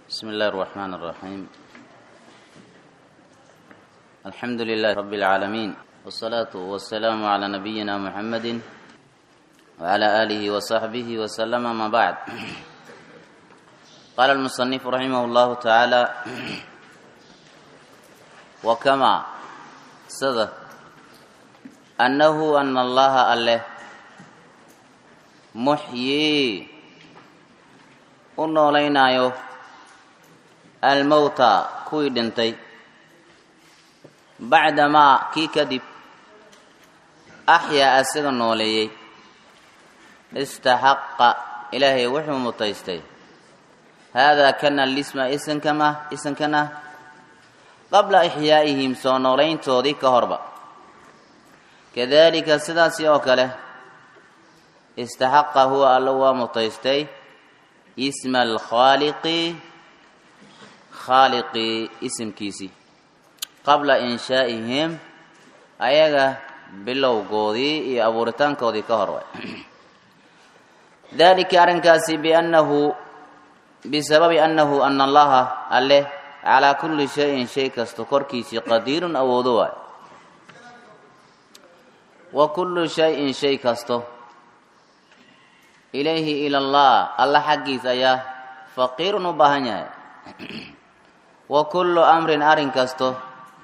بسم الله الرحمن الرحيم الحمد لله رب العالمين والصلاة والسلام على نبينا محمد وعلى آله وصحبه وسلم ما بعد قال المصنف رحمه الله تعالى وكما سده أنه أن الله أله محيي u noolaynaayo almowta kuwii dhintay bacdamaa kii kadib axyaa asaga nooleeyey istaxaqa ilaahay wuxuu mutaystay haadaa kana lisma isankama isankana qabla ixyaa'ihim soo noolayntoodii ka horba kadalika sidaasi oo kale istaxaqa huwa alla waa mutaystay isma alkhaaliqi khaaliqii isimkiisii qabla inshaa'ihim ayaga bilowgoodii iyo abuuritaankoodii ka hor way dalika arrinkaasi biannahu bisababi annahu ana allaha alleh calaa kulli shayin shay kasto korkiisii qadiirun awoodo waay wa kullu shayin shay kasto ilayhi ila allah alla xaggiis ayaa faqiirun u baahan yahay wa kullu amrin arrin kasto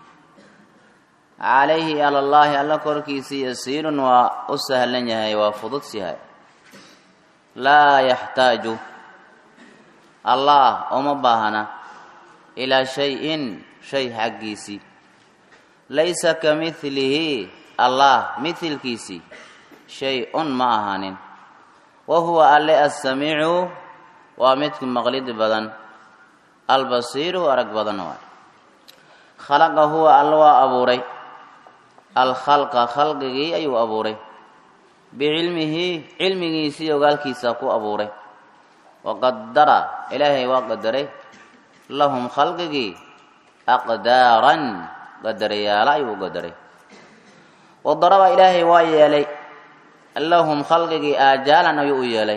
calayhi ala llaahi alla korkiisii yasiirun waa u sahlan yahay waa fududsi yahay laa yaxtaaju allah uma baahna ilaa shay-in shay xaggiisii laysa ka midlihi allah midilkiisii shay-un ma ahaanin wa huwa alle assamiicu waa midku maqlid badan albasiiru arag badan waay khalaqa huwa alla waa abuuray alkhalqa khalqigii ayuu abuuray bicilmihi cilmigiisii ogaalkiisa ku abuuray waqadara ilaahay waa qadaray lahum khalqigii aqdaaran qadarayaala ayuu qadaray wadaraba ilaahay waa yeelay lahum khalqigii aajaalan ayuu u yeelay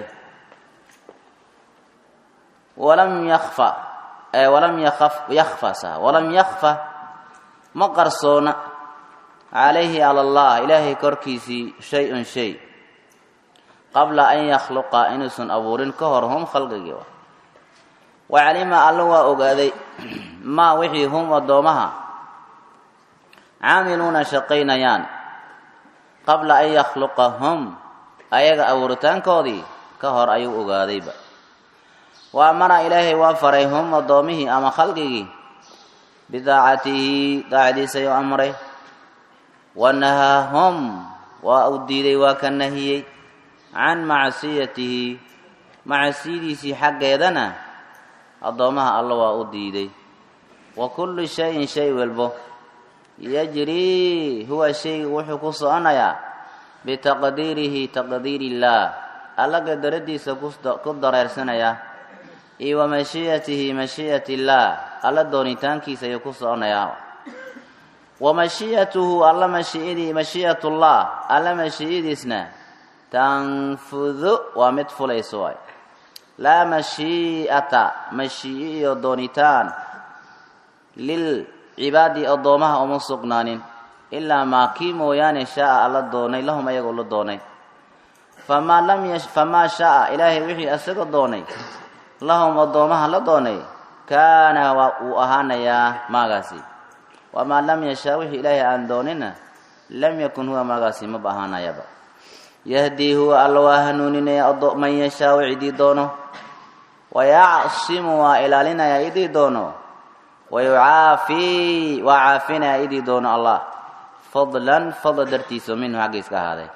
walam yakfa walam yakaf yakfasa walam yakfa ma qarsoona calayhi cala allah ilaahay korkiisii shay-un shay qabla an yakhluqa inuusan abuurin ka hor hum khalqigii wa calima alla waa ogaaday maa wixii hum addoomaha caamiluuna shaqaynayaan qabla an yakhluqahum ayaga abuuritaankoodii ka hor ayuu ogaadayba wa amara ilaahay waa faray hum addoomihii ama khalqigii bidaacatihi daacadiisa ayuu amray wa nahaahum waa uu diiday waa ka nahiyey can macsiyatihi macsiyadiisii xaggeedana addoomaha alla waa u diiday wa kullu shayin shay walbo yajrii huwa shayga wuxuu ku soconayaa bitaqdiirihi taqdiiri illaah alla qadaradiisa ku dareersanayaa iyo wa mashiiyatihi mashiiyati illaah alla doonitaankiisa ayuu ku soconayaa wa mashiiyatuhu alla mashiiadii mashiiyatullah alla mashiiyadiisna tanfudu waa mid fulayso waay laa mashii'ata mashii'o iyo doonitaan lil cibaadii addoomaha uma sugnaanin ilaa maa kii mooyaane shaaa alla doonay lahum ayagoo la doonay famaa lam famaa shaaa ilaahay wixii isaga doonay lahum addoomaha la doonay kaana waa uu ahaanayaa maagaasi wamaa lam yashaa wixii ilaahay aan doonina lam yakun huwa maagaasi maba ahaanayaba yahdii huwa alla waa hanuuninaya man yashaau cidii doono wayacsimu waa ilaalinayaa idii doono wayucaafii waa caafinaya idii doono allah fadlan fadla dartiisa minhu xaggiis ka ahaaday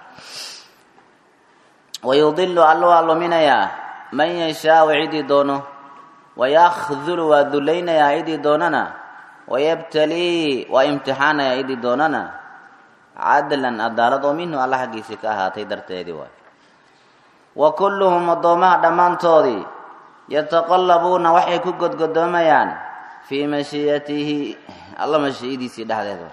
wayudilu alla waa luminayaa man yashaau cidii doono wayakdulu waa dulaynayaa idii doonana wayabtalii waa imtixaanayaa idii doonana cadlan adaalad oo minhu alla xaggiisii ka ahaatay darteedii waay wa kulluhum addoomaha dhammaantoodii yataqallabuuna waxay ku godgodoomayaan fii mashiiyatihi alla mashiiyadiisii dhexdeeda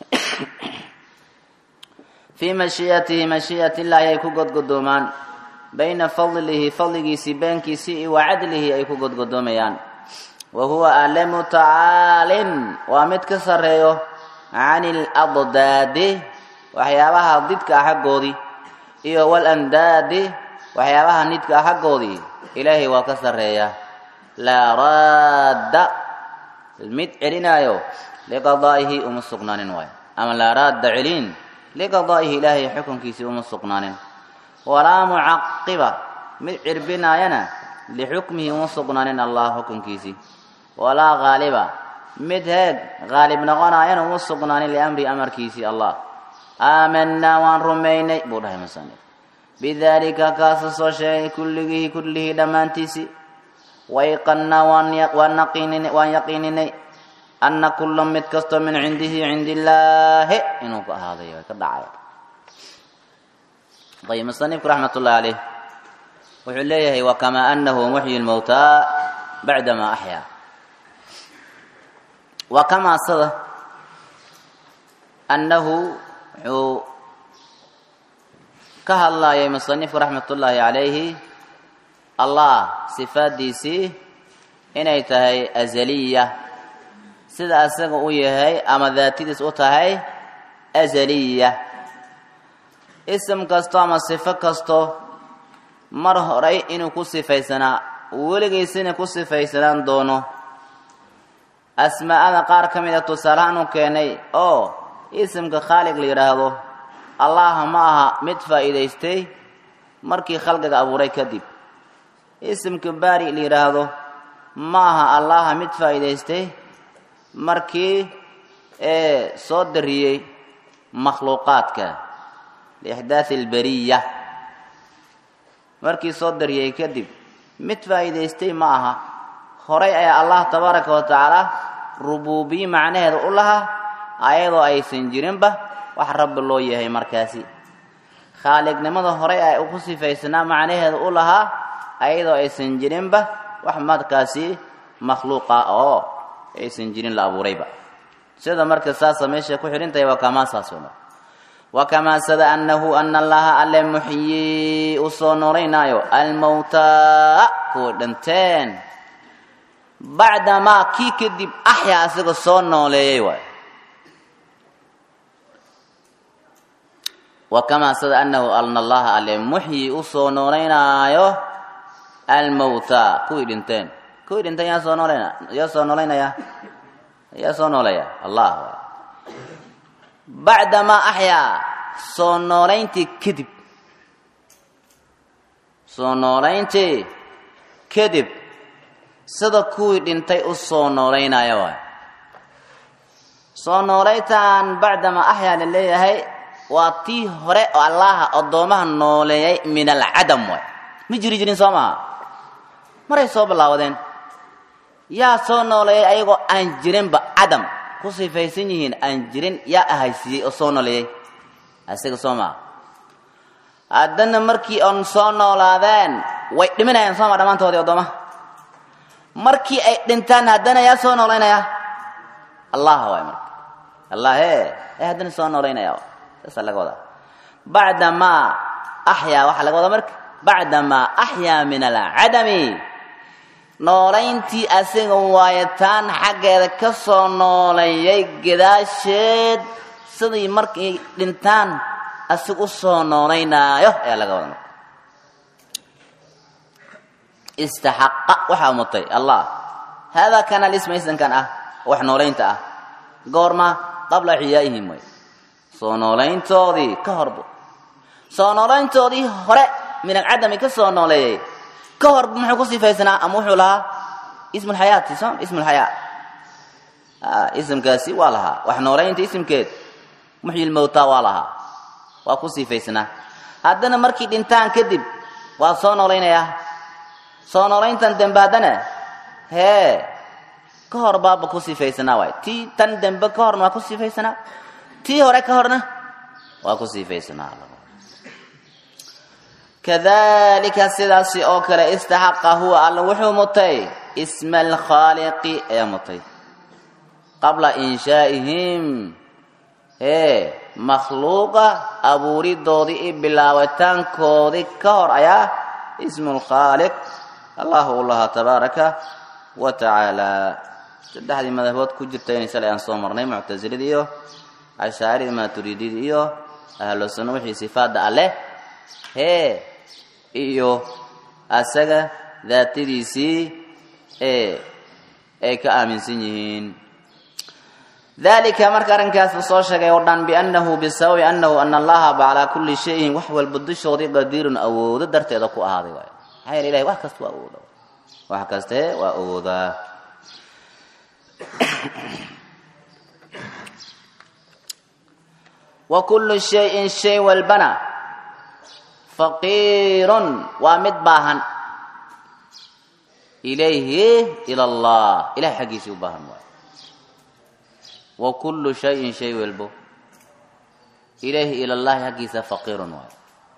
fii mashiiyatihi mashiiyat illaahi ay ku godgodoomaan bayna fadlihi fadligiisii beenkiisii iyo wa cadlihi ay ku godgodoomayaan wa huwa alle mutacaalin waa mid ka sarreeyo can iladdaadi waxyaabaha didka ah xaggoodii iyo walandaadi waxyaabaha nidka ah xaggoodii ilaahay waa ka sarreeya laa raadda mid celinaayo liqadaa'ihi uma sugnaanin waayo ama laa raadda celin liqadaa'ihi ilaahay xukunkiisii uma sugnaanin walaa mucaqiba mid cirbinaayana lixukmihi uma sugnaanin allah xukunkiisii walaa haaliba mid heeg haalib noqonaayana uma sugnaanin liamri amarkiisii allah aamanaa waan rumaynay buu dhahay musanif bidaalika kaasa soo sheegay kulligihi kullihii dhammaantiisii wayqannaa waan yaqiininay anna kulla mid kastoo min cindihi cindi illaahi inuu ka ahaaday ka dhacay ayb musanifku raxmat ullahi caleyh wuxuu leeyahay wakamaa anahu muxyi lmowtaa bacdama axyaa wa kamaa sada annahu wuxuu ka hadlayay musanifku raxmat ullaahi calayhi allah sifaaddiisii inay tahay azaliya sida asaga u yahay ama daatadiis u tahay azaliya ism kasto ama sifo kasto mar horay inuu ku sifaysanaa weligiisina ku sifaysanaan doono asmaa'ada qaar ka mid a tusaalahaan u keenay oo isimka khaaliq la yidhaahdo allah ma aha mid faa'iidaystay markii khalqiga abuuray kadib isimka baari la yidhaahdo ma aha allaha mid faa'iidaystay markii ee soo dariyey makhluuqaadka liixdaathi albariya markii soo dariyey kadib mid faa'iidaystay ma aha horay ayaa allah tabaaraka wa tacaala rubuubiye macnaheeda u lahaa ayadoo aysan jirinba wax rabbi loo yahay markaasi khaaliqnimada horay ay ku sifaysanaa macnaheeda u lahaa ayadoo aysan jirinba wax markaasi makhluuqa oo aysan jirin la abuurayba sida marka saasa meesha ku xidhintahay waa kamaa saas wada wa kamaa sada annahu ana allaha alle muxyii u soo noolaynaayo almowtaa kuwa dhinteen bacdamaa kii kadib axyaa isaga soo nooleeyey waay wa kamaa sada annahu ana allaha alle muxyii u soo noolaynaayo almowtaa kuwii dhinteen kuwii dhinteen yaa soo noolayna yaa soo noolaynaya yaa soo nooleeya allah waay bacdamaa axyaa soo noolayntii kadib soo noolayntii kadib sida kuwii dhintay u soo noolaynaya waay soo noolaytaan bacdamaa axyaa la leeyahay waa tii hore oo allaha addoomaha nooleeyay min alcadam waay ma jiri jirin soo maha maray soo bilaawadeen yaa soo nooleeyay ayagoo aan jirinba cadam ku sifaysan yihiin aan jirin yaa ahaysiiyey oo soo nooleeyey isaga soo maa haddana markii oon soo noolaadeen way dhiminayaan soo maa dhammaantoodii addoomaha markii ay dhintaan haddana yaa soo noolaynaya allah waay marka allah e ee haddana soo noolaynaya saasaa laga wadaa bacdamaa axyaa waxaa laga wadaa marka bacdamaa axyaa min alcadami noolayntii asaga waayataan xaggeeda ka soo nooleeyay gadaasheed sidii markay dhintaan asiga u soo noolaynaayo ayaa laga wada marka istaxaqa waxaa mutay allah haadaa kana alisma isankan ah wax noolaynta ah goorma qabla xiyaa'ihim way soo noolayntoodii ka horbu soo noolayntoodii hore min alcadami ka soo nooleeyay ka hor muxuu ku sifaysanaa ama wuxuu lahaa ismu lxayaati so ismu lxayaa isimkaasi waa lahaa wax noolaynta isimkeed muxyi lmowtaa waa lahaa waa ku sifaysanaa haddana markii dhintaan kadib waa soo noolaynayaa soo noolayntan dembe haddana hee ka hor baaba ku sifaysanaa waay tii tan dembe ka horna waa ku sifaysanaa tii hore ka horna waa ku sifaysanaa kadalika sidaasi oo kale istaxaqa huwa alla wuxuu mutay isma alkhaaliqi ayaa mutay qabla inshaa'ihim hee makhluuqa abuuridoodii iyo bilaabitaankoodii ka hor ayaa ismu lkhaaliq allahu u lahaa tabaaraka wa tacaala saddexdii madhabood ku jirta inay shalay aan soo marnay muctasilidii iyo ashaaridii maaturididii iyo ahlu sunna wixii sifaadda alleh hee iyo asaga daatadiisii ee ay ka aaminsan yihiin dalika marka arrinkaas uu soo sheegay oo dhan biannahu bisababi annahu ana allaha ba calaa kulli shayin wax walba dushoodii qadiirun awoodo darteeda ku ahaaday waay maxaa yeele ilahay wax kasta waa awooda wax kaste waa awoodaa wa kullu shayin shay walbana faqiirun waa mid baahan ilayhi ila allah ilahay xaggiisii u baahan waay wa kullu shayin shay walbo ilayhi ila allahi xaggiisa faqiirun waay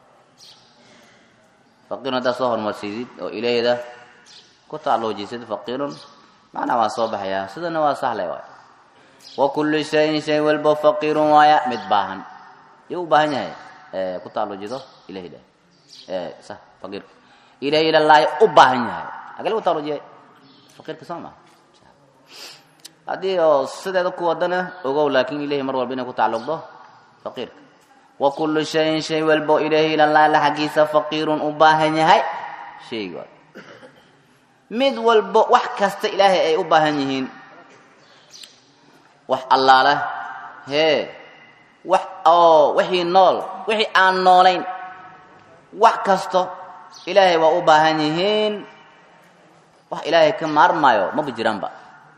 faqiirun haddaad soo hormarsiidid oo ilayhda ku tacaloojisid faqiirun macnaa waa soo baxayaa sidana waa sahlay waay wa kullu shayin shay walbo faqiirun waaya mid baahan yuu u baahan yahay ku tacaloojido ilayhda sa faqiirka ilayhi ila allahi u baahan yahay agee lagu tacaloojiyay faqiirka soo maa haddii oo sideeda ku wadana ogow laakin ilahi mar walba inay ku tacalluqdo faqiirka wa kullu shayin shay walbo ilayhi ilallahi alla xaggiisa faqiirun u baahan yahay shaygi waay mid walbo wax kasta ilaahay ay u baahan yihiin wax allaala hee wax oo wixii nool wixii aan noolayn wax kasto ilaahay waa u baahan yihiin wax ilaahay ka maarmaayo maba jiraanba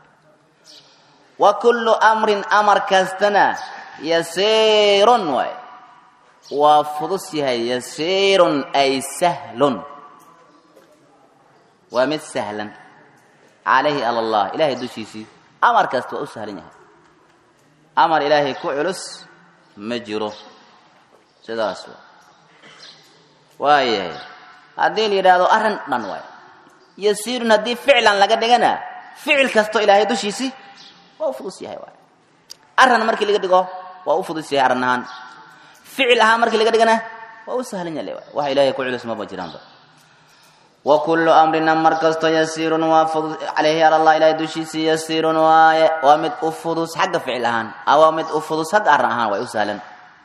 wa kullu amrin amar kastana yasiirun waay waa fudus yahay yasiirun ay sahlun waa mid sahlan calayhi ala allah ilahay dushiisii amar kasta waa u sahlan yahay amar ilaahay ku culus ma jiro sidaas wa waayahay haddii la yidhaahdo arrin dhan waay yasiirun haddii ficlan laga dhigana ficil kasto ilaahay dushiisii waa u fudus yahay waay arran markii laga dhigo waa u fudus yahay arran ahaan ficil ahaan markii laga dhigana waa u sahlan yahay waay waxa ilaahay ku culus maba jiraanba wa kullu amrin amar kasto yasiirun waa fudus calayhi ala allah ilaahay dushiisii yasiirun waaye waa mid u fudus xagga ficil ahaan waa mid u fudus xagga arran ahaan waay u sahlan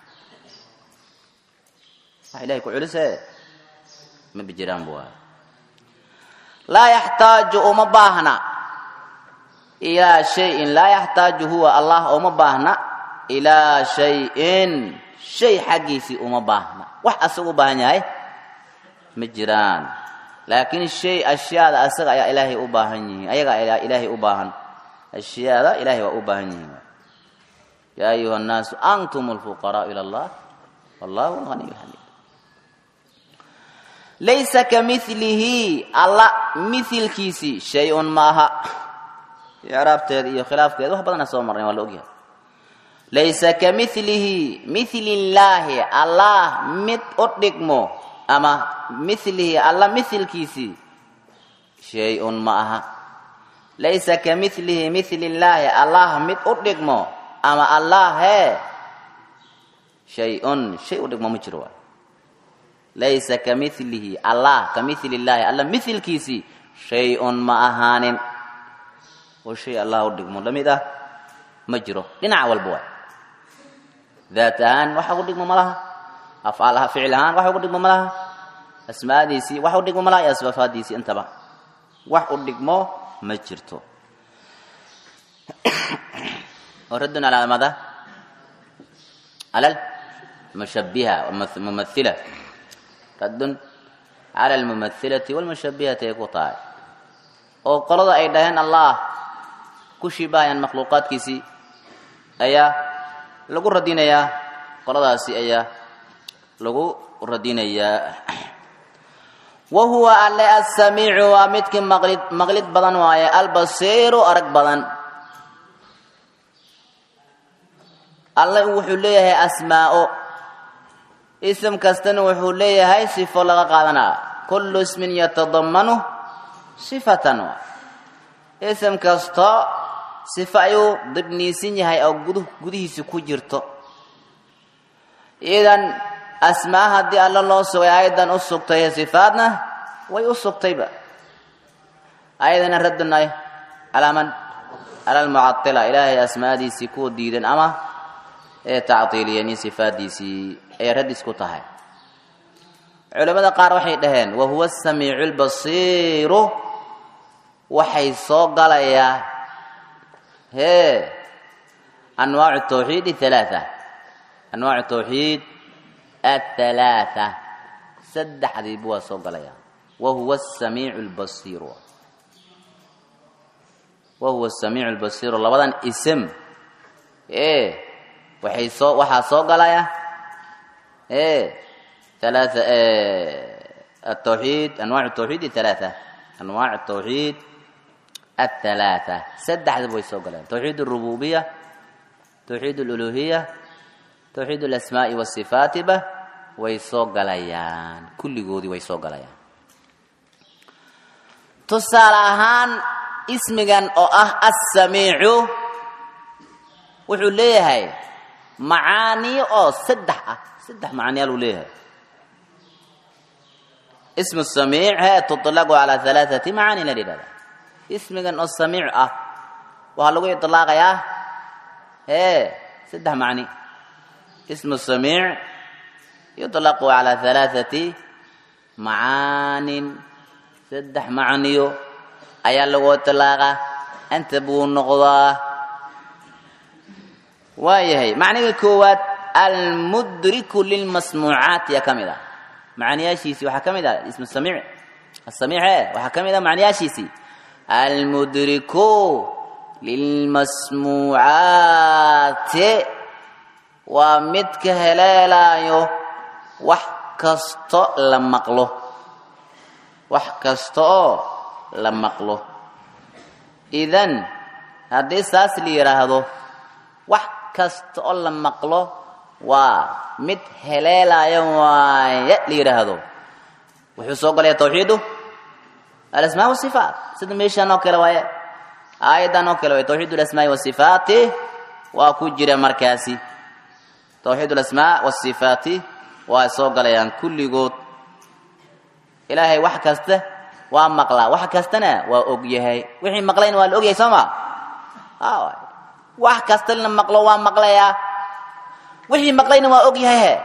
waxa ilahay ku culuse maba jiraanba waay laa yaxtaaju uma baahna ilaa shayin laa yaxtaaju huwa allah uma baahna ilaa shayin shay xaggiisii uma baahna wax asaga u baahan yahay ma jiraan laakiin shay ashyaada asaga ayaa ilaahay u baahan yihiin ayagaa ilaahay u baahan ashyaada ilahay waa u baahan yihiin yaa ayuha nnaasu antum alfuqaraau ila allah wallahu alghaniy lxamiid laysa ka milihi alla milkiisii shay-un maaha icraabteeda iyo khilaafkeeda wax badana soo marnay waa la ogyahay laysa ka milihi mili llaahi allah mid u dhigmo ama milihi alla milkiisii shay-un ma aha laysa ka milihi mili llaahi allah mid u dhigmo ama allah hee shay-un shay u dhigmo ma jiro waay laysa ka milihi allah ka mili llaahi alla milkiisii shay-un ma ahaanin oo shay allah u dhigmo lamid ah ma jiro dhinac walba waay daat ahaan waxa ugu dhigmo ma laha afcaal aha ficil ahaan waxa ugu dhigmo ma laha asmaadiisii wax u dhigmo ma laha iyo asbaafaadiisii intaba wax u dhigmo ma jirto oo raddun alaa mada alal mushabbiha mumathila raddun cala almumathilati walmushabbihati ay ku tahay oo qolada ay dhaheen allah ku shibahayaan makhluuqaadkiisii ayaa lagu radinayaa qoladaasi ayaa lagu radinayaa wa huwa alle assamiicu waa midkii maqlid maqlid badan waaye albasiiru arag badan alle wuxuu leeyahay asmaa'o ism kastana wuxuu leeyahay sifo laga qaadanaa kullu ismin yatadamanu sifatan ism kasto sifo ayuu dibniisan yahay oo gudu gudihiisa ku jirto idan asmaa haddii alla loo sugay ayadan u sugtay sifaadna way u sugtayba ayadana raddun ay calaa man cala almucadila ilaahay asmaadiisii kuwa diidan ama ee tacdiiliyeen sifaadiisii ayay raddis ku tahay culamada qaar waxay dhaheen wa huwa asamiicu lbasiiru waxay soo galayaa hee anwaacu tawxiid halaaa anwaacu tawxiid athalaatha saddexdiibu waa soo galaya wa huwa asamiicu lbasiiru wa huwa asamiicu lbasiiru labadan ism ee waxay soo waxaa soo galaya ee ثلاثة التوحيد أنواع التوحيد ثلاثة أنواع التوحيد الثلاثة سدح ذي بويسوق توحيد الربوبية توحيد الألوهية توحيد الأسماء والصفات به ويسوق ليان كل جودي ويسوق ليان تصالحان اسمجان أو أه السميع وحليه معاني أو سدح سدح معاني ليه اسم السميع هي تطلق على ثلاثة معاني لريدا اسم السميع اه وهلو يطلق يا هي سده معاني اسم السميع يطلق على ثلاثة معان سده معانيو أيا لو يطلق أنت بو النقضة وايهي معنى كوات المدرك للمسموعات يا كاملة macnayaashiisii waxaa ka mid ah ismu samiic asamiic e waxaa ka mid ah macnayaashiisii almudriku lilmasmuucaati waa midka heleelaayo wax kasto la maqlo wax kasta oo la maqlo idan haddii saas la yidhaahdo wax kasta oo la maqlo waa mid heleelaya waaye la yidhaahdo wuxuu soo galaya tawxiidu alasmaa wasifaat sida meeshaan oo kale waaye aayaddan oo kale waaye tawxiid alasmaai wasifaati waa ku jira markaasi tawxiid alasmaa wasifaati waa soo galayaan kulligood ilaahay wax kasta waa maqlaa wax kastana waa og yahay wixii maqlayna waa la og yahay soo ma wax kasta la maqlo waa maqlayaa wixii maqlayna waa og yahay he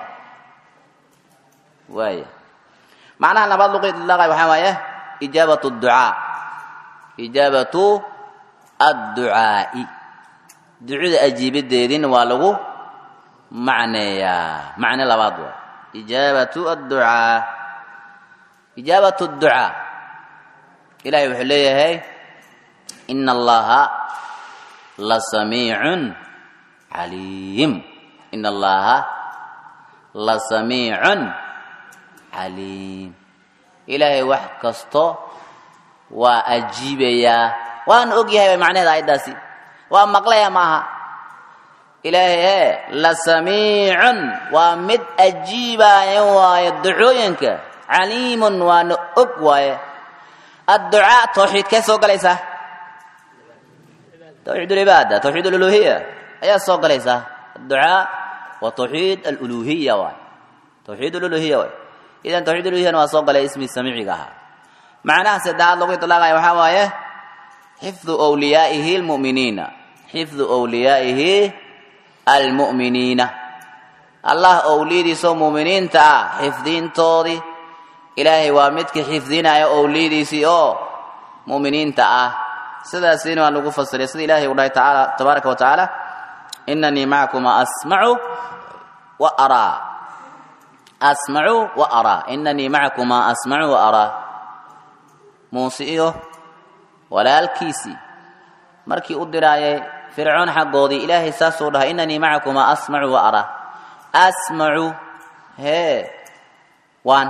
waaya macnaha labaad luqi idlaaqay waxaa waaye ijaabatu ducaa ijaabatu adducaa'i ducada ajiibadeediina waa lagu macneeyaa macne labaad waa ijaabatu adducaa ijaabatu adducaa ilahay wuxuu leeyahay ina allaha la samiicun caliim ina allaha la samiicun caliim ilaahay wax kasto waa ajiibayaa waan og yahay bay macnaheeda ayaddaasi waa maqlaya maaha ilaahay ee la samiicun waa mid ajiibaya waaye ducooyinka caliimun waana og waaye adducaa tawxiidkee soo galaysaa tawxiid ulibaada tawxiid aluluhiya ayaa soo galaysaa adducaa waa tawxiid aluluhiya waay tawxiid aluluhiya waay idan tawxiid aluluhiyana waa soo galay ismii samiiciga ahaa macnaha saddexaad lagu itlaaqaya waxaa waaye xifdu wliyaa'ihi almu'miniina xifdu wliyaa'ihi almu'miniina allah owliyadiisoo mu'miniinta ah xifdiintoodii ilaahay waa midka xifdinaya owliyadiisii oo mu'miniinta ah sidaasina waa lagu fasiray sida ilahay uu dhahay taala tabaaraka wa tacaala inanii macakuma asmacu wa araa asmacu wa araa inanii macakuma asmacu wa araa muuse iyo walaalkiisii markii u diraayay fircoon xaggoodii ilaahay saasuu dhahay inanii macakuma asmacu wa araa asmacu hee waan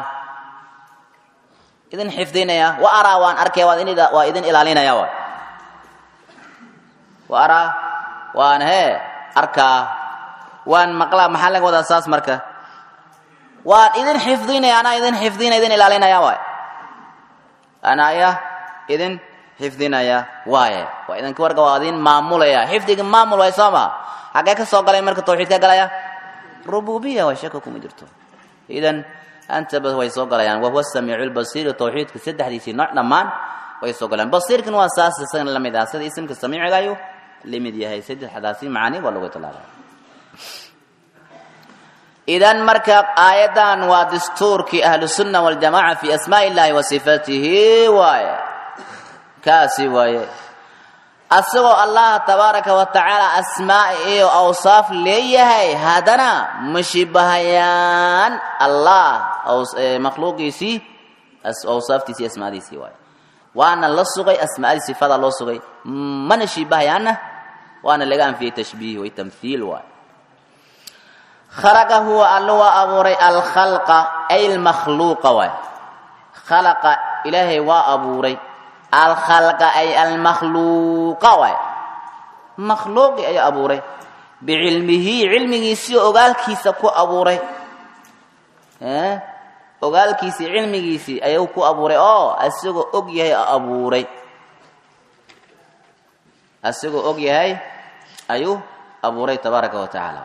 idin xifdinaya wa araa waan arkaya waa idin waa idin ilaalinaya waay wa araa waan hee arkaa waan maqlaa maxaa laga wadaa saas marka waan idin xifdinaya anaa idin xifdinaya idin ilaalinaya waay anaa ya idin xifdinaya waaye waa idinka warka waa idin maamulaya xifdiga maamul waay soo maa xaggee ka soo galay marka tawxiid ka galaya rububiya waay shaka kuma jirto idan antaba way soo galayaan wahuwa samiicu lbasiiru tawxiidka saddexdiisii nooc dhammaan way soo galayaan basiirkan waa saas isagana la mid ah sida isimka samiiciga ayuu lamid yahay saddexdaasi macaani waa lagu itlaaqay idan marka aayaddan waa dastuurkii ahlusunna waljamaca fi asmaaءi illahi wa sifatihi waaye kaasi waaye asagoo allah tabaaraka wa tacaala asmaa iyo awsaaf leeyahay haddana mashibahayaan allah makhluuqiisii awsaaftiisii asmaadiisii waaye waana la sugay asmaadii sifada loo sugay mana shibahayaanna waana laga anfiyey tashbiih way tamhiil waaye khalaqa huwa alla waa abuuray alkhalqa ay almakhluuqa waay khalaqa ilaahay waa abuuray alkhalqa ay almakhluuqa waay makhluuqi ayuu abuuray bicilmihi cilmigiisii ogaalkiisa ku abuuray ogaalkiisii cilmigiisii ayuu ku abuuray oo asagoo og yahay abuuray asagoo og yahay ayuu abuuray tabaaraka wa tacaala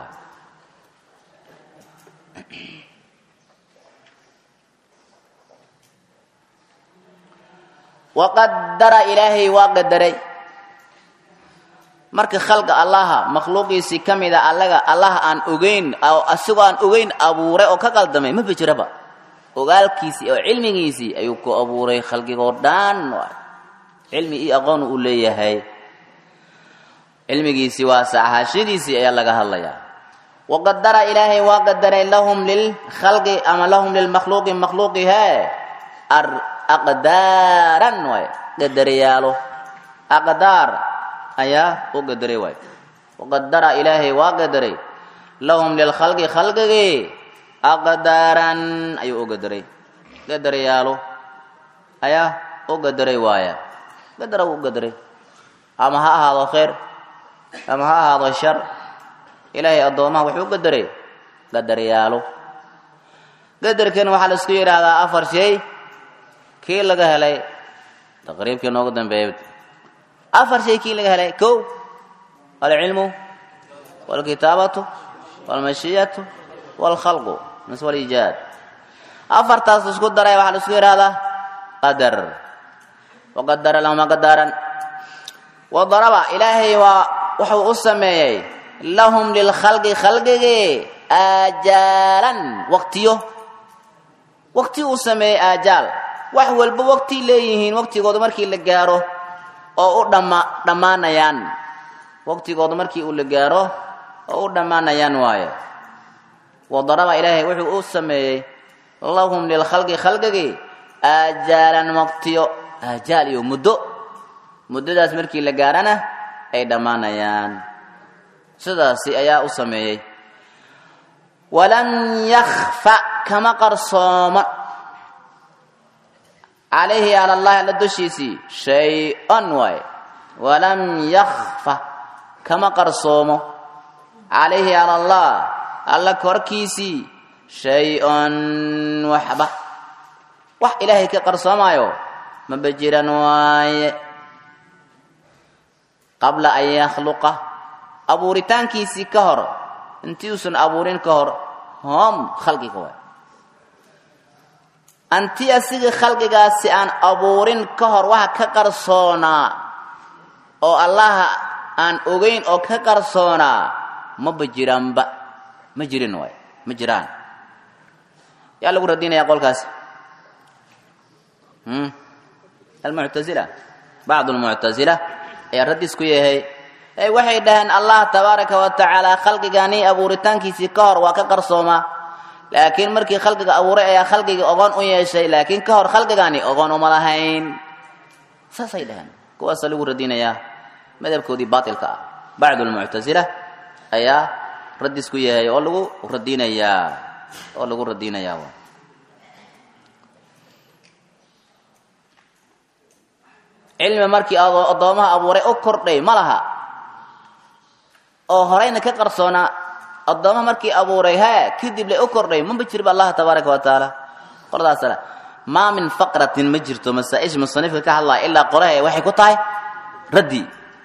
waqadara ilaahay waa qadaray marka khalqa allaha makhluuqiisii ka mida allaga allaha aan ogeyn asigoo aan ogeyn abuuray oo ka qaldamay ma bijiraba ogaalkiisii oo cilmigiisii ayuu ku abuuray khalqigoo dhan cilmi iyo aqoon uu leeyahay cilmigiisii waa saxaashadiisii ayaa laga hadlayaa waqadara ilaahay waa qadaray lahum lilkhalqi ama lahum lilmakhluuqi makhluuqi hee aqdaaran waay qadarayaalo aqdaar ayaa u qadaray waay waqadara ilaahay waa qadaray lahum lilkhalqi khalqigii aqdaaran ayuu u qadaray qadarayaalo ayaa u qadaray waaya qadara u qadaray ama ha ahaado khayr ama ha ahaado shar ilaahay addoomaha wuxuu qadaray qadaryaalo qadarkan waxaa la isku yidhaahdaa afar shay kii laga helay taqriibkii noogu dambeeyay afar shay kii laga helay kow alcilmu walkitaabatu walmashiyatu walkhalqu mas waliijaad afartaas isku daray waxaa la isku yidhahdaa qadar waqadara lahuma qadaaran wadaraba ilaahay waa wuxuu u sameeyey lahum lilkhalqi khalqigii aajaalan waqtiyo waqti uu sameeyey aajaal wax walba waqti leeyihiin waqtigooda markii la gaaro oo u dhamma dhammaanayaan waqtigooda markii uu la gaaro oo u dhammaanayaan waayo wadaraba ilaahay wuxuu u sameeyey lahum lilkhalqi khalqigii aajaalan waqtiyo aajaal iyo muddo muddadaas markii la gaarana ay dhammaanayaan sidaasi ayaa u sameeyey walam yakfa kama qarsoomo calayhi cala allahi alla dushiisii shay-an waaye walam yakfa kama qarsoomo calayhi cala allah alla korkiisii shay-an waxba wax ilaahay ka qarsoomaayo maba jiran waaye qabla an yakhluqa abuuritaankiisii ka hor intii uusan abuurin ka hor hom khalqiga waay anti asiga khalqigaasi aan abuurin ka hor waxa ka qarsoonaa oo allaha aan ogeyn oo ka qarsoonaa maba jiraanba ma jirin waay ma jiraan yaa lagu radinaya qolkaasi almuctazila bacd lmuctazila ayaa raddiis ku yahay ee waxay dhaheen allah tabaaraka wa tacaala khalqigani abuuritaankiisii ka hor waa ka qarsoomaa laakiin markii khalqiga abuuray ayaa khalqigii ogoon u yeeshay laakiin ka hor khalqigani ogoon uma lahayn saasay dhaheen kuwaasa lagu radinayaa madhabkoodii baatilka ah bacdu lmuctazila ayaa raddiis ku yahay oo lagu radinayaa oo lagu radinayaa cilmi markii addoomaha abuuray u kordhay ma laha oo horeyna ka qarsoonaa addoomaha markii abuuray hee kadib le u kordhay maba jirba allah tabaaraka wa tacaala qoladaasala maa min faqratin ma jirto masaa-isha musanifka ka hadlaya ilaa qorahe waxay ku tahay raddi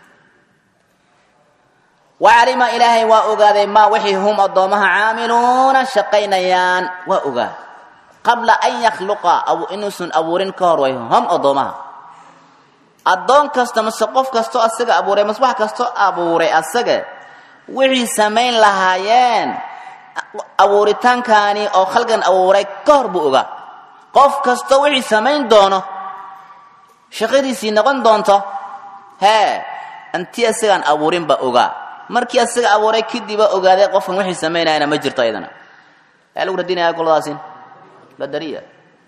wacalima ilaahay waa ogaaday maa wixii hum addoomaha caamiluuna shaqaynayaan waa ogaa qabla an yakhluqa inuusan abuurin ka hor way hom addoomaha addoon kasta mase qof kastoo asaga abuuray mase wax kastoo abuuray asaga wixii samayn lahaayeen abuuritaankaani oo khalgan abuuray ka hor buu ogaa qof kastoo wixii samayn doono shaqadiisii noqon doonto hee intii asagaan abuurin baa ogaa markii asaga abuuray kadiba ogaaday qofkan wixii samaynayana ma jirto ayadana yaa lagu radinaya qoladaasin badariya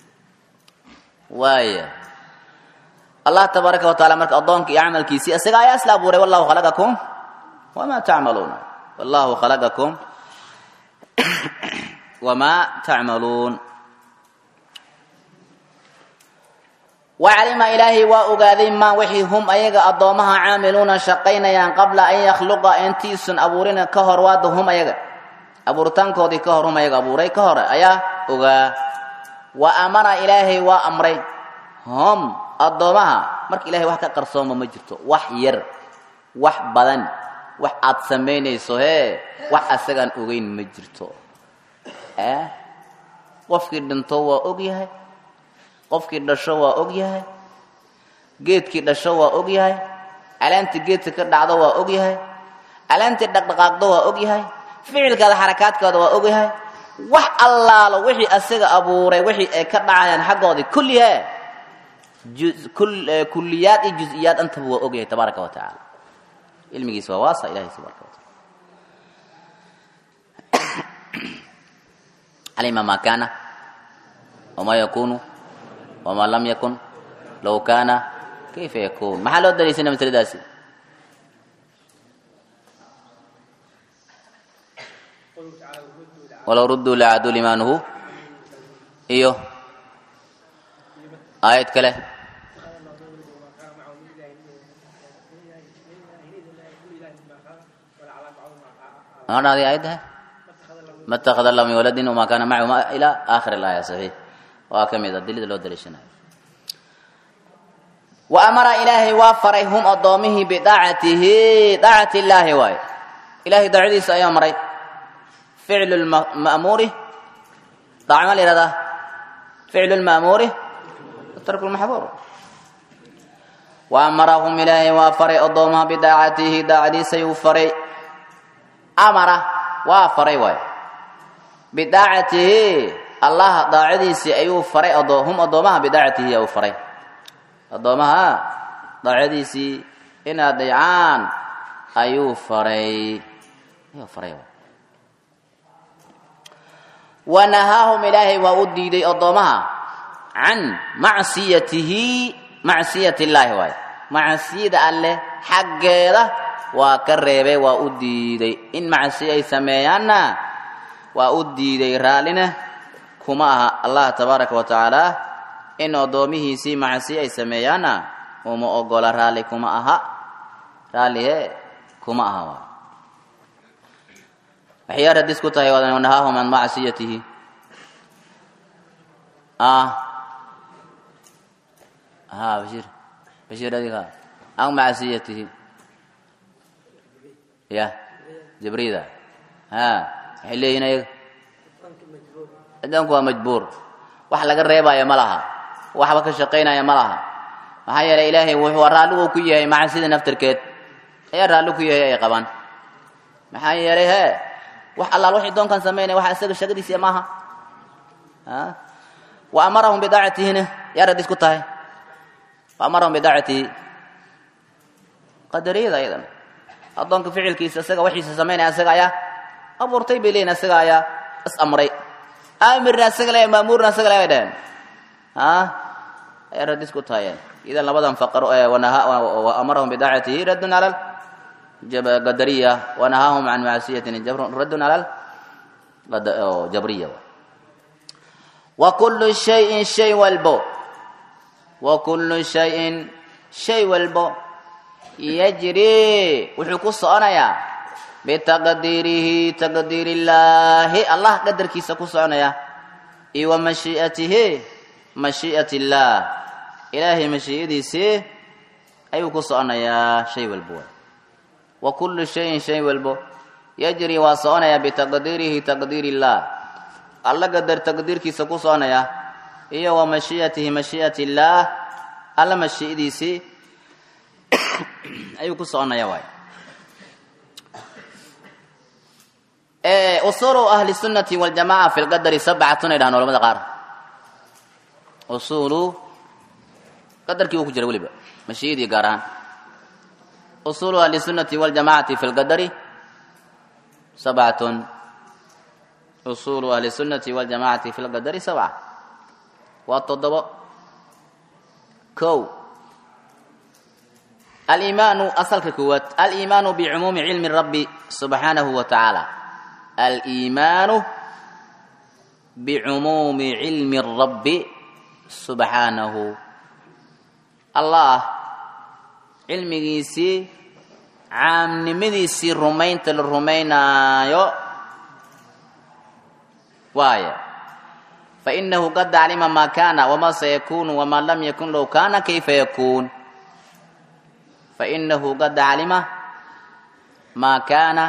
waaya allah tabaaraka wa taala marka addoonka iyo camalkiisii isaga ayaa isla abuuray wallahu khalaqakum wamaa tacmaluuna wallahu khalaqakum wamaa tacmaluun wacalima ilaahay waa ogaaday maa wixii hum ayaga addoomaha caamiluuna shaqaynayaan qabla an yakhluqa intiisun abuurina ka hor waada hum ayaga abuuritaankoodii ka hor hum ayaga abuuray ka hor ayaa ogaa wa amara ilaahay waa amray hum addoomaha marka ilahay wax ka qarsooma ma jirto wax yar wax badan wax aad samaynayso hee wax asagaan ogeyn ma jirto qofkii dhinto waa og yahay qofkii dhasho waa og yahay geedkii dhasho waa og yahay calaamtii geedka ka dhacdo waa og yahay calaamtii dhaqdhaqaaqdo waa og yahay ficilkaada xarakaadkooda waa og yahay wax allaalo wixii asaga abuuray wixii ay ka dhacayaan xaggoodii kullihe kulliyaad iyo juziyaad antaba waa og yahay tabaaraka wa tacaala cilmigiisa waa waasa ilahay tabaraka wa taala calima ma kana wama yakunu wama lam yakun low kana kayfa yakun maxaa loo daliisana masaladaasi walow rudduu lacaduu lima nuhu iyo aayad kale maxaa dhahday aayaddaha ma اتخذ الله من ولد وما كان معه ما إلى آخر الآية صحيح وكم الدليل لو دليشنا وأمر إلهي وافري هم أضامه بطاعته طاعة الله واي إلهي دعودي سأيامري فعل المأمور طاعة لرده فعل المأمور الترك المحظور وأمرهم إلهي وافري أضامه بطاعته داعدي سيوفري أمره وافري واي bidaacatihi allah daacadiisii ayuu faray hum addoomaha bidaacatihi ayuu faray addoomaha daacadiisii in adeecaan ayuu faray ayuu faray wanahaahum ilaahay waa u diiday addoomaha can macsiyatihi macsiyati illaahi waay macsiyada alleh xaggeeda waa ka reebay waa u diiday in macsiyo ay sameeyaanna waa u diiday raallina kuma aha allah tabaaraka wa tacaala in addoomihiisii macsi ay sameeyaanna uma ogola raalli kuma aha raallihe kuma aha waay waxay radis ku tahay wanahaahum can macsiyatihi ah ha bashir bashir adiga can macsiyatihi ya jibrida ha waxay leeyihin ayaga addoonku waa majbuur wax laga reebaya ma laha waxba ka shaqaynaya ma laha maxaa yeelay ilaahay wuxuu raalligu ku yahay macsida naftarkeed ayaa raalli ku yahay ay qabaan maxaa yeelay he wax allaal wax addoonkan samaynaya waxa isaga shaqadiisa maaha wa amarahum bidaacatihina yaa radis ku tahay wa amarahum bidaacatihi qadariyada ayadana addoonka ficilkiisa isaga waxiisa samaynaya isaga ayaa abuurtay bay leeyihin isaga ayaa is amray aamirna isaga le maamuurna isaga le bay dhaheen a ayaa radis ku tahayeen idan labadan faqar wa amarahum bidaacatihi raddun cala qadariya wanahaahum can macsiyatin raddun cala jabriya wa kullu shayin shay walbo wa kullu shayin shay walbo yajri wuxuu ku soconayaa bitaqdiirihi taqdiir illaahi allah qadarkiisa ku soconaya iyo wa mashii'atihi mashii'at illaah ilaahay mashii'adiisii ayuu ku soconayaa shay walbo wa kullu shayin shay walbo yajri waa soconayaa bitaqdiirihi taqdiir illaah alla qadar taqdiirkiisa ku soconaya iyo wa mashiiyatihi mashiiyati illaah alla mashii'adiisii ayuu ku soconaya waay usulu ahli sunnati waljamaca fi lqadari sabcatun ay dhahaan culamada qaar usulu qadarkii uu ku jira weliba mashiiyadii gaar ahaan usulu ahli sunnati waljamacati fi lqadari sabcatun usulu ahli sunnati waljamacati fi lqadari sabca waa toddobo kow aliimaanu asalka koowaad aliimaanu bicumuumi cilmi rabbi subxaanahu wa tacaala aliimaanu bicumuumi cilmi rabbi subxaanahu allah cilmigiisii caamnimadiisii rumaynta la rumaynaayo waaya fainahu qad aclima maa kaana wamaa sayakunu wamaa lam yakun low kaana kayfa yakuun fainahu qad aclima maa kaana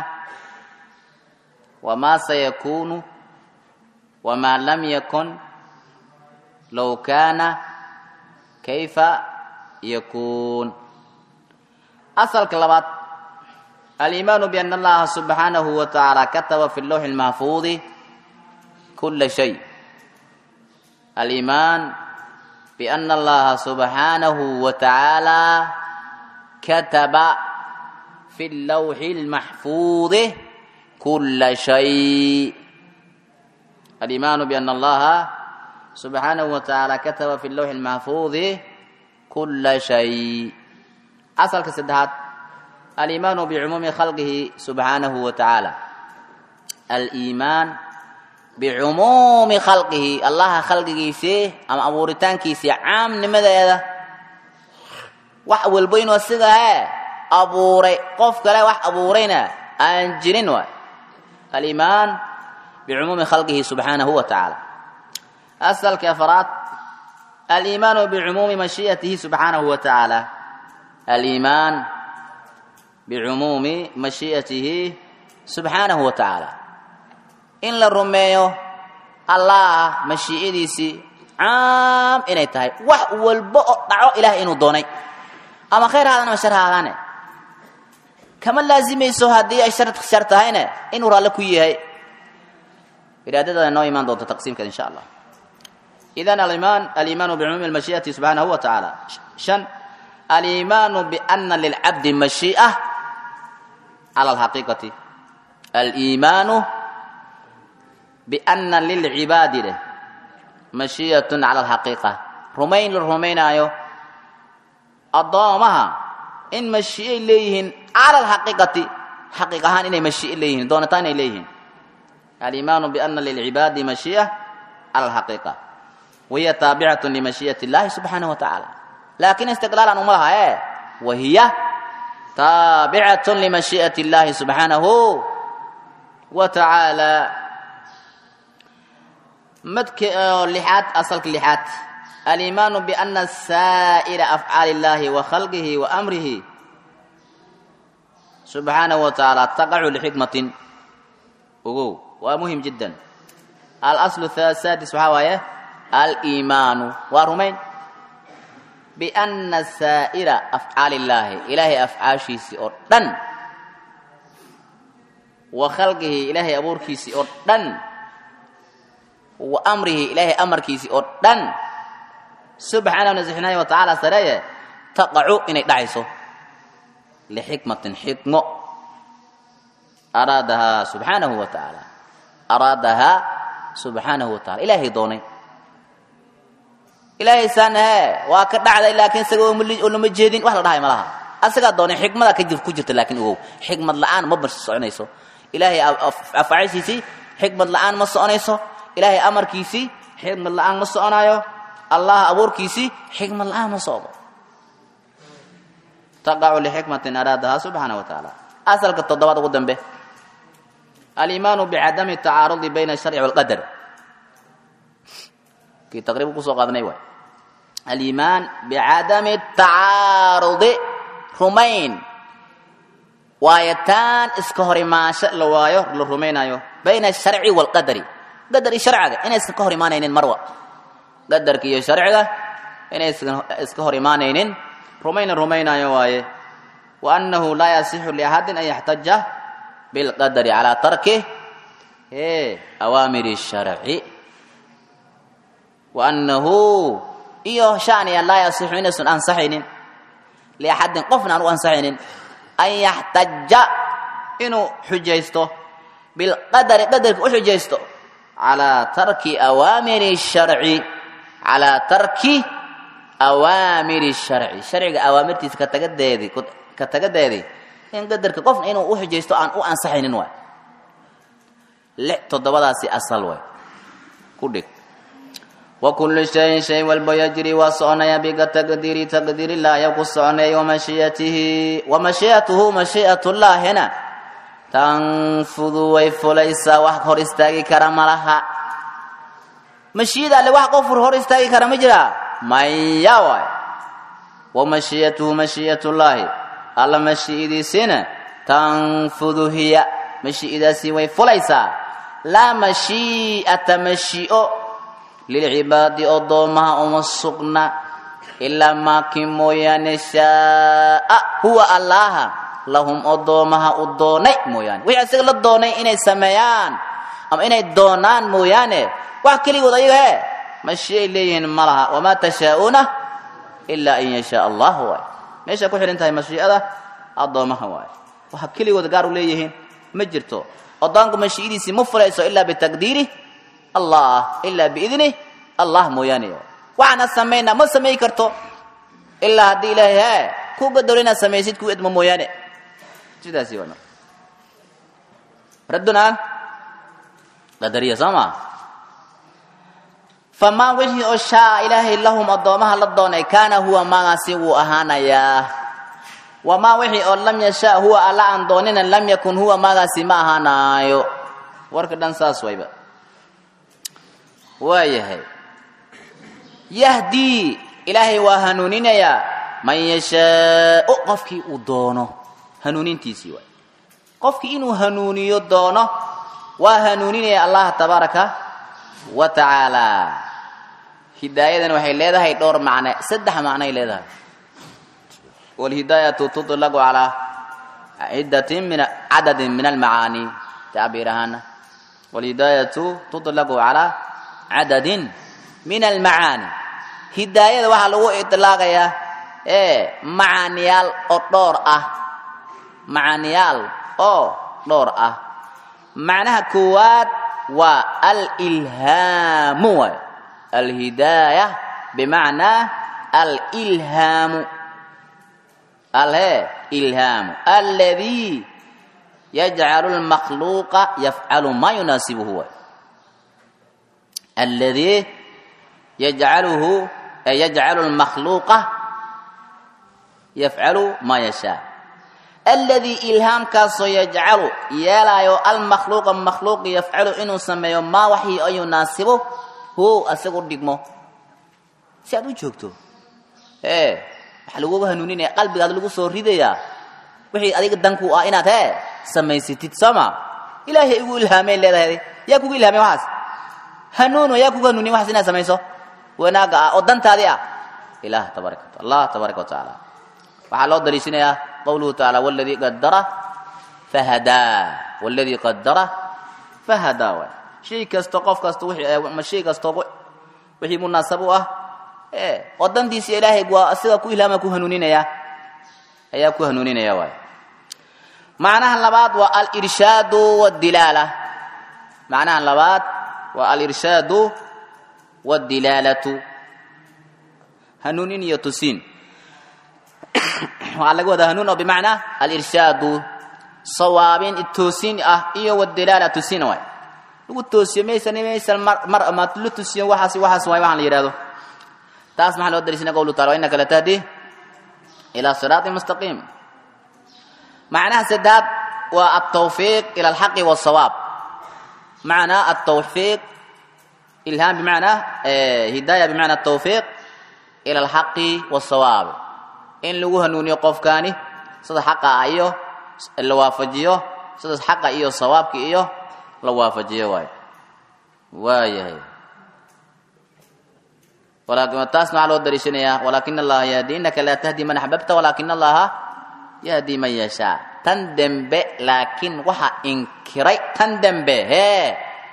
wamaa sayakunu wamaa lam yakun low kaana kayfa yakuun asalka labaad aliimaanu biana allaha subxaanahu wa tacaala kataba fi lowxi lmahfuudi kula shay aliimaan biana allaha subxaanahu wa tacaala kataba fi lowxi lmaxfuudi kula shay aliimaanu biana allaha subxaanahu wa tacaala kataba fi lowxi lmaxfuudi kula shay asalka saddexaad aliimaanu bicumuumi khalqihi subxaanahu wa tacaala aliimaan bicumuumi khalqihi allaha khalqigiisii ama abuuritaankiisii caamnimadeeda wax walba inuu sigae abuuray qof kale wax abuurayna aan jirin waay aliimaan bicumuumi khalqihi subxaanahu wa tacaala asalka afraad aliimaanu bicumuumi mashiiyatihi subxaanahu wa tacaala aliimaan bicumuumi mashiiyatihi subxaanahu wa tacaala in la rumeeyo allah mashiicadiisii caam inay tahay wax walba oo dhaco ilahay inuu doonay ama khayr haadaan ama shar haadaane kama laazimayso haddii ay shar shar tahayne inuu raalle ku yahay iraadadada noo imaan doonto taqsiimkeeda insha allah idan alimaan aliimaanu bicumuumi mashiiyati subxaanahu wa tacaala shan aliimaanu biana lilcabdi mashii'a cala alxaqiiqati aliimaanu biana lilcibaadi leh mashiiyatun cala alxaqiiqa rumayn la rumaynaayo addoomaha in mashii'ay leeyihiin cala alxaqiiqati xaqiiq ahaan inay mashii'e leeyihiin doonataan inay leeyihiin aliimaanu biana lilcibaadi mashii'a cala alxaqiiqa wahiya taabicatun limashiiyati illahi subxaanahu wa tacaala laakin istiqlaalan uma laha e wahiya taabicatun limashii'ati illahi subxaanahu wa tacaala madka oo lixaad asalka lixaad aliimaanu biana saa'ira afcaali illahi wa khalqihi wa amrihi subxaanahu wa tacaala taqacu lixikmatin ogow waa muhim jiddan alaslu saadis waxaa waaye aliimaanu waa rumayn biana saa'ira afcaali illaahi ilaahay afcaashiisii oo dhan wa khalqihi ilaahay abuurkiisii oo dhan wa amrihi ilaahay amarkiisii oo dhan subxaanahu nasixnaahi wa tacaala sareeye taqacu inay dhacayso lixikmatin xikmo araadahaa subxaanahu wa tacaala araadahaa subxaanahu wa tacala ilaahay doonay ilaahay saanahe waa ka dhacday laakiin isaga oo lama jeedin wax la dhahay malaha asagaa doonay xikmada ku jirta laakiin ogow xikmad la'aan ma bar soconayso ilaahay afaacisiisii xikmad la'aan ma soconayso ilaahay amarkiisii xikmad la'aan ma soconaayo allah abuurkiisii xikmad la'aan ma socdo taqacu lixikmatin araadahaa subxaana wa tacaala asalka toddobaad ugu dambe aliimaanu bicadami tacaarudi bayna asharci walqadar kii taqriiba kusoo qaadanay waay aliimaan bicadami tacaarudi rumayn waayataan iska hor imaansho la waayo la rumaynayo bayna asharci waalqadari qadar iyo sharciga inaysan ka hor imaanaynin marwa qadarka iyo sharciga inaysan iska hor imaanaynin rumayna rumaynayo waaye wa annahu laa yasixu liaxadin an yaxtaja bilqadari calaa tarki e awaamiri sharci wa annahu iyo shaniyan laa yasixu inaysan ansaxaynin liaxadin qofna aan u ansaxaynin an yaxtaja inuu xujaysto bilqadari qadarka u xujaysto calaa tarki awaamiri sharci calaa tarki awaamiri sharci sharciga awaamirtiisa katagadeedii ka tagadeedii in qadarka qofna inuu u xujaysto aan u ansaxaynin waay lix toddobadaasi asal waay ku dhig wakulu shayin shay walba yajri waa soconaya bigataqdiiri taqdiir illaahi ku soconaya wamashiyatihi wamashiatuhu mashi'atullaahina tanfudu way fulaysaa wax hor istaagi kara malaha mashiyada alle wax qof hor istaagi kara ma jira maya waay wamashiyatuhu mashiyatullaahi alla mashi'adiisina tanfudu hiya mashi'adaasi way fulaysaa laa mashi'ata mashi'o lilcibaadi odoomaha uma sugna ilaa maakii mooyaane shaaa huwa allaaha lahum odoomaha u doonay mooyaane wixii isaga la doonay inay sameeyaan ama inay doonaan mooyaane wax keligood ayaga he mashiay leeyihiin ma laha wamaa tashaa'uuna ilaa an yashaa allah waay meesha ku xidhan tahay mashiicada addoomaha waay waxa keligood gaar u leeyihiin ma jirto oddoonku mashiicadiisii ma fulayso ilaa bitaqdiiri allah ilaa biidni allah mooyaane waxaana samaynaa ma samayn karto ilaa haddii ilaahay he ku gadolo inaad samaysid ku idmo mooyaane sidaasi waa marka radduna qadariya soo maa famaa wixii oo shaa ilaahay lahum addoomaha la doonay kaana huwa maagaasi wuu ahaanayaa wamaa wixii oo lam yashaa huwa alla aan doonina lam yakun huwa maagaasi ma ahaanaayo warka dhan saas wayba waayahay yahdii ilaahay waa hanuuninayaa man yashaau qofkii uu doono hanuunintiisii waay qofkii inuu hanuuniyo doono waa hanuuninaya allah tabaaraka wa tacaala hidaayadan waxay leedahay dhowr macne saddex macnoay leedahay wاlhidaayatu tuطlaqu calaa cidatin min cadadin min almacaani tacbiir ahaana wاlhidaayatu tuطlaqu calaa cadadin min almacaani hidaayada waxaa lagu iطlaaqayaa ee macaaniyaal oo dhowr ah macaaniyaal oo dhowr ah macnaha koowaad waa alilhaamu waay alhidaaya bimacnaa alilhaamu alhe ilhaamu aladii yajcalu lmakhluuqa yafcalu maa yunaasibuhu waay aladii yajcaluhu yajcalu lmakhluuqa yafcalu maa yashaa aladii ilhaamkaasoo yajcalu yeelaayo almakhluuqa makhluuqi yafcalu inuu sameeyo maa waxii oo yunaasibo hu asagu dhigmo si aad u joogto ee waxaa laguga hanuuninaya qalbigaad lagu soo ridayaa wixii adiga danku ah inaad hee samaysatid sooma ilaahay igu ilhaamay leedahay yaa kugu ilhaamay waxaas hanuuno yaa kugu hanuuniya waxaas inaad samayso wanaaga ah oo dantaadii ah ilaah tabaaraka wa allah tabaaraka wa tacaala waxaa loo daliishanayaa qawluhu tacaala waladii qadara fahadaa waladii qadara fahadaa waay shay kasto qof kasto ma shay kasto wixii munaasab u ah ee oo dantiisa ilaahay waa asiga ku ilhaama ku hanuuninaya ayaa ku hanuuninaya waay macnaha labaad waa alirshaadu wadilaala macnaha labaad waa alirshaadu wadilaalatu hanuunin iyo tusiin waxaa laga wadaa hanuun oo bimacnaa alirshaadu sawaabin toosin ah iyo wadilaala tusin waay lagu toosiyo maysan maysan mar ama la tusiyo waxaas waxaas waay waxaan la yidhahdo taas maxaa loo daliishana qawlu taala innaka latahdi ilaa siraatin mustaqiim macnaha saddaad waa altawfiiq ila alxaqi wasawaab macnaa altawfiiq ilhaam bimacnaa hidaaya bimacnaa altawfiiq ila alxaqi wasawaab in lagu hanuuniyo qofkaani sida xaqa ah iyo la waafajiyo sida xaqa iyo sawaabka iyo la waafajiyo waayo waayahay walakin taas maxaa loo dariishanayaa walakin allaha yahdi inaka laa tahdi man axbabta walakin allaha yahdi man yashaa tan dembe laakiin waxaa inkiray tan dembe hee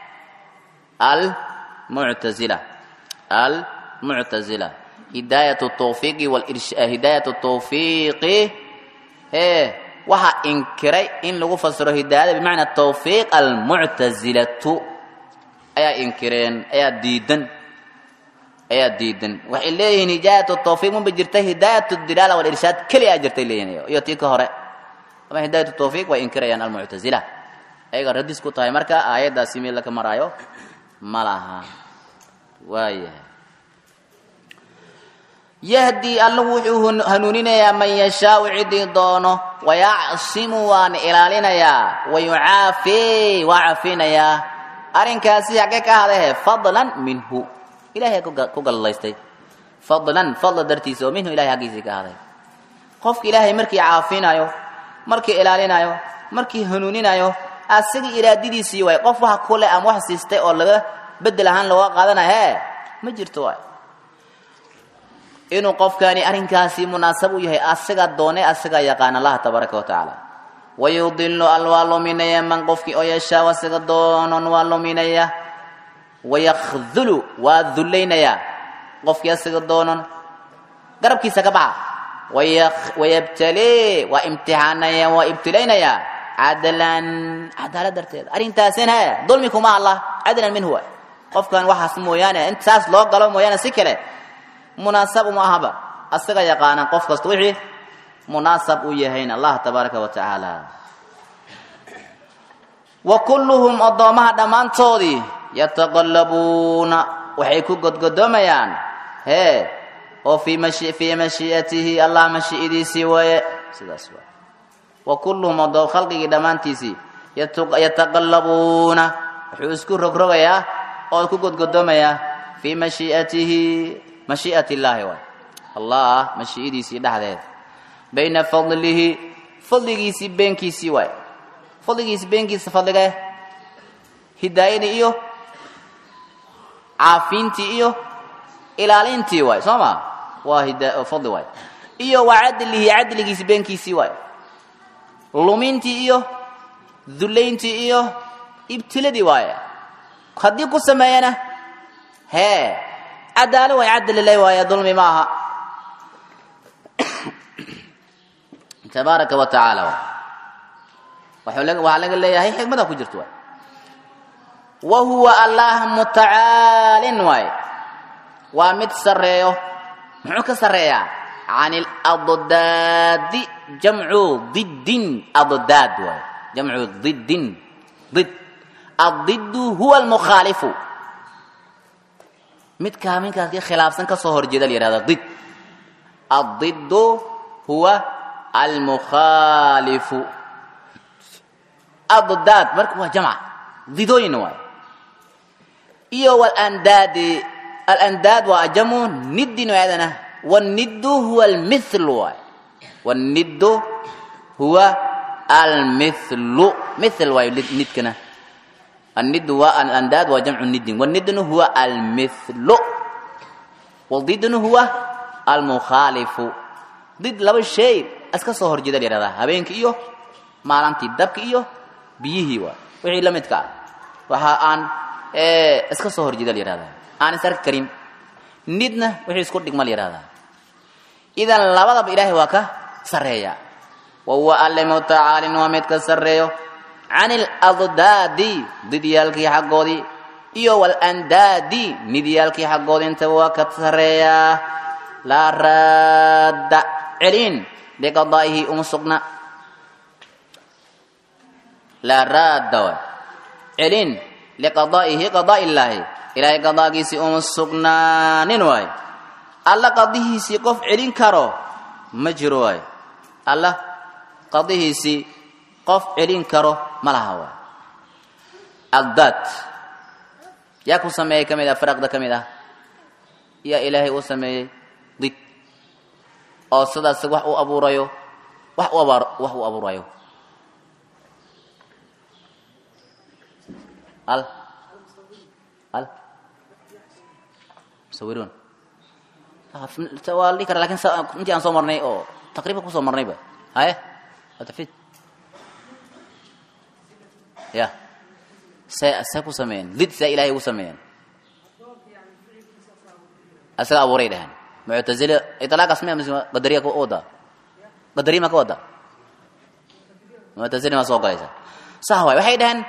almuctazila almuctazila hidaayat tawfiiqi hidaayat tawfiiqi hee waxaa inkiray in lagu fasiro hidaayada bimacna tawfiiq almuctazilatu ayaa inkireen ayaa diidan ayaa diidan waxay leeyihiin hidaayat tawfiiq maba jirta hidaayat dilaala walirshaad keliya jirtay leeyihin iyo tii ka hore ama hidaayat tawfiiq way inkirayaan almuctazila ayaga radis ku tahay marka aayaddaasi meel laka maraayo ma laha waayahay yahdii allahu wuxuu hanuuninayaa man yashaau cidii doono wayacsimu waana ilaalinayaa wayucaafii waa cafinayaa arrinkaasi xaggee ka ahadahe fadlan minhu ilahay ku galladaystay fadlan fadla dartiisa oo minhu ilahay xaggiisii ka ahaday qofka ilaahay markii caafinayo markii ilaalinayo markii hanuuninayo asaga iraadadiisii waay qof waxa kule ama wax siistay oo laga bedel ahaan looga qaadanayo hee ma jirto waay inuu qofkani arrinkaasi munaasab u yahay asaga doone asaga yaqaan allaha tabaaraka wa tacaala wayudilu al waa luminaya man qofkii oo yashaa asaga doonon waa luminaya wayakdulu waa dullaynaya qofkii asaga doonon garabkiisa ka baxa wayabtalee waa imtixaanaya waa ibtilaynaya cadlan cadaalad darteed arrintaasina he dulmi kuma allah cadlan minhu waay qofkan waxaas mooyaane intaas loo galo mooyaane si kale munaasab uma ahaba asaga yaqaana qof kasta wixii munaasab u yahayn allah tabaaraka wa tacaala wa kulluhum addoommaha dhammaantoodii yataqallabuuna waxay ku godgodoomayaan hee oo fii mashi fii mashii'atihi allah mashii'adiisii waaye sidaas waay wa kulluhum adoo khalqigii dhammaantiisii yataqallabuuna wuxuu isku rogrogayaa oo ku godgodoomayaa fii mashii'atihi mashii'ati illaahi waay allah mashii'adiisii dhexdeed bayna fadlihi fadligiisii beenkiisii waay fadligiisi beenkiisa fadlige hidaayadii iyo caafiintii iyo ilaalintii waay soo ma waa hida fadli waay iyo waa cadlihi cadligiisi beenkiisii waay lumintii iyo dullayntii iyo ibtiladii waaye haddii ku sameeyana hee cadaalo way cadlilay waaye dulmi ma aha tabaaraka wa tacaala waxaa laga leeyahay xikmada ku jirto waay wa huwa allah mutacaalin waay waa mid sareeyo muxuu ka sareeyaa can اladdaadi jamcu diddin addaad waay jamcu diddin did addidu huwa almukhaalifu midkaa minkaas ka khilaafsan ka soo horjeeda la yihahda did addidu huwa almukhaalifu addaad marka waa jamc didooyin waay iyo walandaadi alandaad waa jamu niddin waadana wanniddu huwa almithlu waay wanniddu huwa almithlu mithل waay nidkana الند والأنداد وجمع الند والند هو المثل والضد هو المخالف ضد لaba shay iska soo horjeeda la yihahdaa habeenkii iyo maalintii dabki iyo biyihii waa wixii la midka ah waxa aan iska soo horjeeda la yihahdaa aan is arki karin nidna wixii isku dhigma la yihahdaa idan labadaba ilaahay waa ka sareeya wa huwa alle mutacaalin waa mid ka sareeyo can اladdaadi didyaalkii xaggoodii iyo walandaadi nidyaalkii xaggoodii intaba waa ka sareeyaa laa raadda celin liqadaa'ihi uma sugna laa raadda waay celin liqadaa'ihi qadaa' illaahi ilaahay qadaagiisii uma sugnaanin waay alla qadihiisii qof celin karo ma jiro waay alla qadihiisii qof celin karo ma laha waay addaad yaa ku sameeyey ka mid ah faraqda ka mid ah yaa ilaahay uu sameeyey did oo sidaas wax u abuurayo wax u abaar wax u abuurayo al al musawiruun waa la dhihi kara lakin intii aan soo marnay oo taqriiban kusoo marnayba haye waa tafid ya see see ku sameeyeen lid see ilahay ugu sameeyeen asaga abuuray dhahan muctazile iطlaaqaas miya mise qadariya ka wada qadariya ma ka wada muctazile ma soo galaysa sax waay waxay dhaheen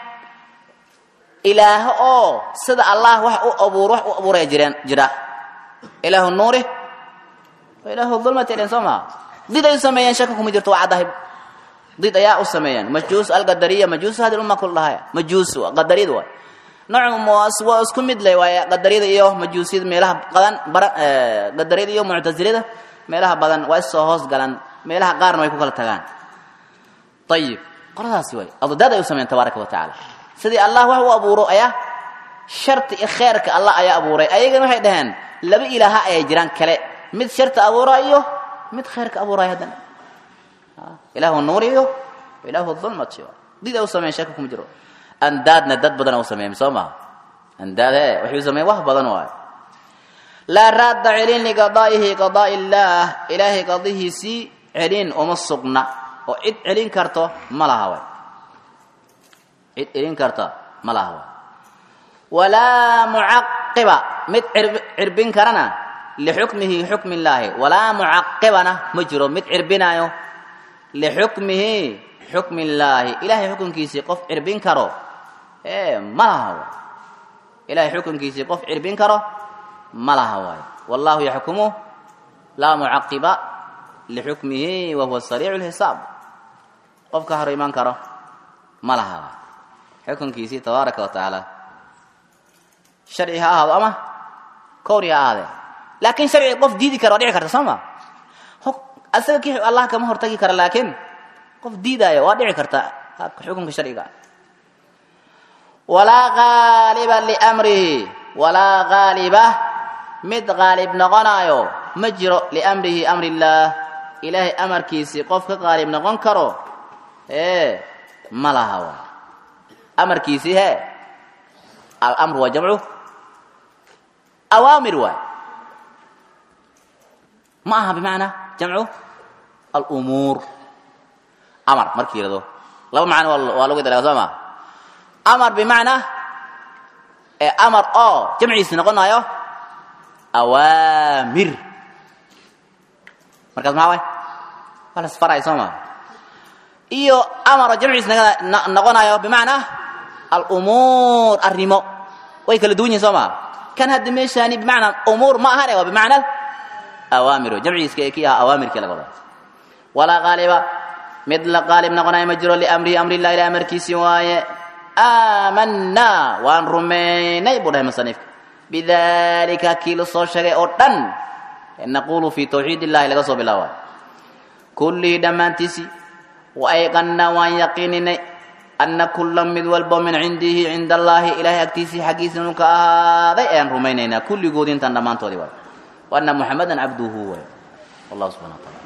ilaaho oo sida allah wax u abuur wax u abuuraya jireen jira ilaahu nuuri wa ilaahu dulmati dhehen soo maa did ay u sameeyeen shaka kuma jirto waa caddahay did ayaa u sameeyeen majuus alqadariya majuus hadi umma kul dhahaya majuus qadariyada waay nocum waa isku mid leh waay qadariyada iyo majuusiyada meelaha badan bara qadariyada iyo muctazilada meelaha badan waa isoo hoos galan meelaha qaarna way ku kala tagaan ayib qoladaasi waay addaad ay u sameeyeen tabaaraka wa tacaala sidii allah wax u abuuro ayaa sharti iyo kheerka allah ayaa abuuray ayagana waxay dhaheen laba ilaaha ayay jiraan kale mid sharta abuura iyo mid kheerka abuuraya haddana ilaahu nuur iyo ilaahu dulmati did ay u sameeyeen shaka kuma jiro andaadna dad badan u sameeyeen soo maha andaad he waxay u sameeyeen wax badan waayo laa raadda celin liqadaa'ihi qadaa illaah ilaahay qadihiisii celin uma sugna oo cid celin karto ma laha way cid celin karta ma laha way walaa mucaqiba mid cirbin karana lixukmihi xukmi illaahi walaa mucaqibana ma jiro mid cirbinaayo lixukmihi xukmi illaahi ilaahay xukunkiisii qof cirbin karo ee ma laha way ilaahay xukunkiisii qof cirbin karo ma laha waayo wallahu yaxkumu laa mucaqiba lixukmihi wa huwa sariicu lxisaab qofka hor iman karo ma laha waay xukunkiisii tabaaraka wa tacaala sharci ha ahaado ama kowri ha ahaadee laakiin sharciga qof diidi kara waa dhici karta soo ma asaga kii allah kama hortagi kara laakiin qof diidaayo waa dhici karta xukunka sharciga walaa qaaliba liamrihi walaa qaaliba mid qaalib noqonaayo ma jiro liamrihi amri illaah ilaahay amarkiisii qof ka qaalib noqon karo ee ma laha waay amarkiisii he alamru waa jamcu awaamir waay ma aha bimacnaa jamcu alumuur amar markii yirahdo laba macno waa lagu dalaga soo maa amar bimacnaa ee amar oo jamciisi noqonayo awaamir markaas maxaa way waa lasfaray soo maa iyo amar oo jamciisi noqonayo bimacnaa alumuur arrimo way kala duwan yihin soo maa kan hadda meeshaani bimacnaa umuur ma ahane waa bimacnaa awaamir jamciiska ee kii ahaa awaamirkii laga wadaa walaa qaaliba mid la qaalib noqonayo ma jiro liamrihi amrillah ilaa amarkiisii waaye aamanaa waan rumaynay buu dhahay musanifka bidalika kii la soo sheegay oo dhan naqulu fi tawxiid illahi laga soo bilaaba kullihii dhammaantiisii waayqannaa waan yaqiininay ana kula mid walbo min cindihi cinda allaahi ilahay agtiisii xaggiisa inuu ka ahaaday ayaan rumaynaynaa kulligoodii intaan dhammaantoodii waay waana muxamadan cabduhu waay wallahu subxana wa taala